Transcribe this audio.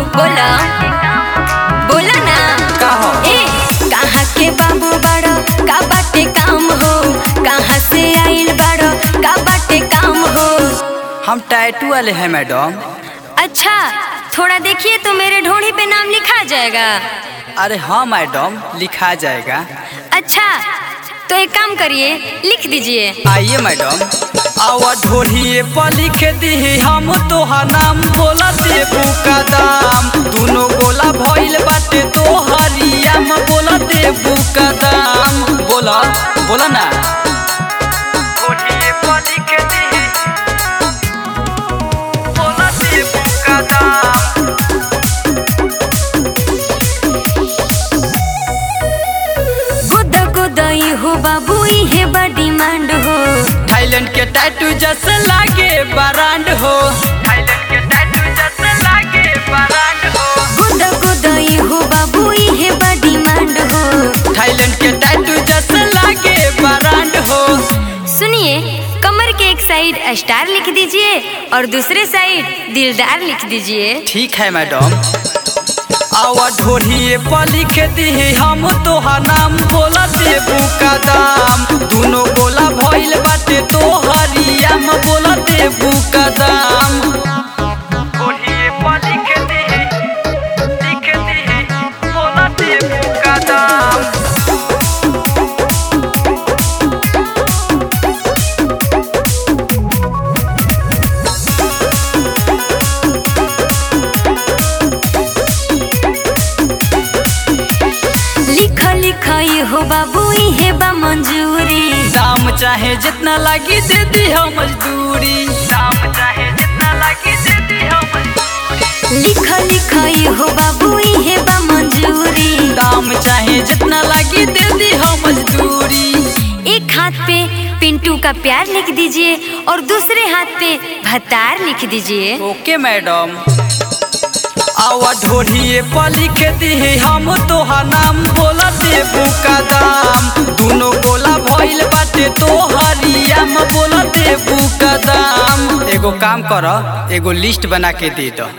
बोला बोला ना का हो ए कहाँ के बाबू बड़ो का बाटे काम हो कहाँ से आइल बड़ो का बाटे काम हो हम टैटू वाले हैं मैडम अच्छा थोड़ा देखिए तो मेरे ढोड़ी पे नाम लिखा जाएगा अरे हाँ मैडम लिखा जाएगा अच्छा तो एक काम करिए लिख दीजिए आइए मैडम आवा ढोढ़िए पर लिख दी हम तोहार नाम बोला देबू का दाम दोनों गोला भइल बाटे तोहरिया में बोला देबू का दाम बोला बोला ना ढोढ़िए पर लिख दी बोला देबू का दाम गुद गुदई हो बाबू ये बा डिमांड हो थाईलैंड के टैटू जैसे लागे बरांड हो थाईलैंड के टैटू जैसे लागे बरांड हो गुद गुदई हो बाबू ये बा डिमांड हो थाईलैंड के टैटू जैसे लागे बरांड हो सुनिए कमर के एक साइड स्टार लिख दीजिए और दूसरे साइड दिलदार लिख दीजिए ठीक है मैडम आवा ढोढ़िए पर लिख दी हम तोहार नाम बोला देबू का दाम दोनों गोला भइल बाटे तोहरिया में बोला देबू का दाम ढोढ़िए पर लिख दी लिख दी बोला देबू का दाम लिख लिख ये हो बाबू ये बा मंजूरी दाम चाहे जितना लगी दे दी हो मजदूरी दाम चाहे जितना लगी दे दी हो मजदूरी लिख लिख ये हो बाबू ये बा मंजूरी दाम चाहे जितना लगी दे दी हो मजदूरी एक हाथ पे पिंटू का प्यार लिख दीजिए और दूसरे हाथ पे भतार लिख दीजिए ओके मैडम आवा ढोढ़िए पर लिख दी हम तोहार नाम बोला देबू का दाम दोनों गोला भइल बाटे तोहरिया में बोला देबू का दाम एगो काम कर एगो लिस्ट बना के दे दो